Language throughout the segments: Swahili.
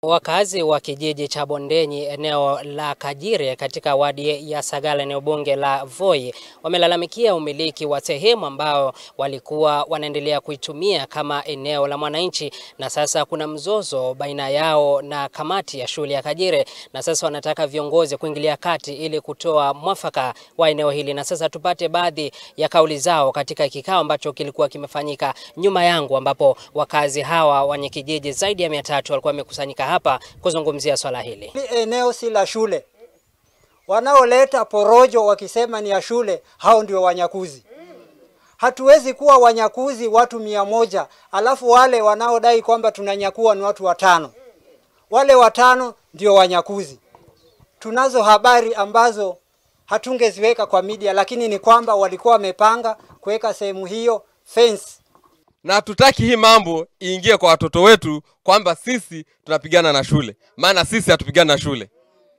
Wakazi wa kijiji cha Bondenyi eneo la Kajire katika wadi ya Sagala eneo bunge la Voi wamelalamikia umiliki wa sehemu ambao walikuwa wanaendelea kuitumia kama eneo la mwananchi, na sasa kuna mzozo baina yao na kamati ya shule ya Kajire, na sasa wanataka viongozi kuingilia kati ili kutoa mwafaka wa eneo hili. Na sasa tupate baadhi ya kauli zao katika kikao ambacho kilikuwa kimefanyika nyuma yangu, ambapo wakazi hawa wenye kijiji zaidi ya mia tatu walikuwa wamekusanyika hapa kuzungumzia swala hili. Hili eneo si la shule. Wanaoleta porojo wakisema ni ya shule, hao ndio wanyakuzi. Hatuwezi kuwa wanyakuzi watu mia moja alafu wale wanaodai kwamba tunanyakua ni watu watano. Wale watano ndio wanyakuzi. Tunazo habari ambazo hatungeziweka kwa media, lakini ni kwamba walikuwa wamepanga kuweka sehemu hiyo fence na hatutaki hii mambo iingie kwa watoto wetu kwamba sisi tunapigana na shule, maana sisi hatupigani na shule.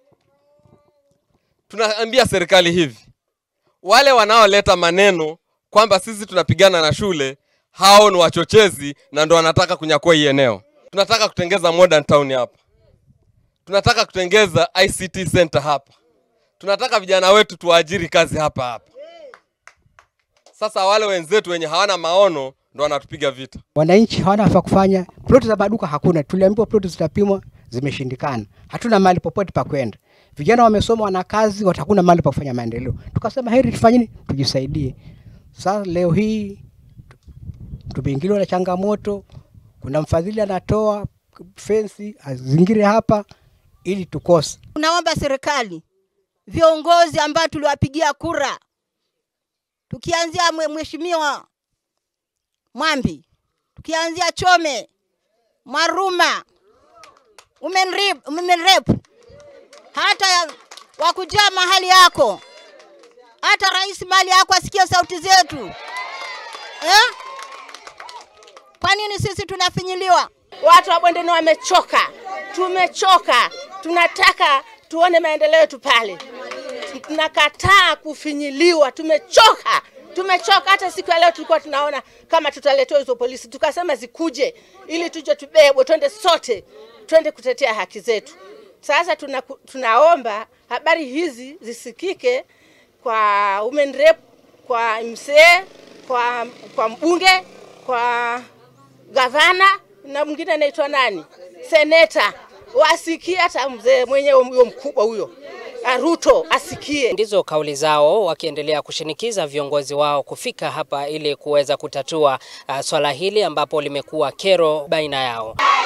Tunaambia serikali hivi, wale wanaoleta maneno kwamba sisi tunapigana na shule, hao ni wachochezi na ndo wanataka kunyakua hii eneo. Tunataka kutengeza modern town hapa, tunataka kutengeza ICT center hapa, tunataka vijana wetu tuwaajiri kazi hapa hapa. Sasa wale wenzetu wenye hawana maono ndo wanatupiga vita. Wananchi hawana nafaa kufanya, ploti za maduka hakuna. Tuliambiwa ploti zitapimwa, zimeshindikana. Hatuna mahali popote pa kwenda. Vijana wamesoma, wana kazi, watakuna mahali pa kufanya maendeleo. Tukasema heri tufanye tujisaidie. Sasa leo hii tumeingiliwa na changamoto. Kuna mfadhili anatoa fensi azingire hapa ili tukose. Tunaomba serikali, viongozi ambao tuliwapigia kura, tukianzia mheshimiwa Mwambi, tukianzia Chome, Maruma, umenrip, umenrep, hata wakujaa mahali yako, hata rais mahali yako asikie sauti zetu eh? Kwa nini sisi tunafinyiliwa? Watu wa Bondeni wamechoka, tumechoka, tunataka tuone maendeleo yetu pale. Tunakataa kufinyiliwa, tumechoka tumechoka. Hata siku ya leo tulikuwa tunaona kama tutaletewa hizo polisi, tukasema zikuje ili tuje tubebwe, twende sote, twende kutetea haki zetu. Sasa tuna, tunaomba habari hizi zisikike kwa women rep, kwa msee, kwa, kwa mbunge, kwa gavana na mwingine anaitwa nani, seneta, wasikie hata mzee mwenyewe huyo mkubwa huyo Ruto asikie. Ndizo kauli zao wakiendelea kushinikiza viongozi wao kufika hapa ili kuweza kutatua uh, swala hili ambapo limekuwa kero baina yao.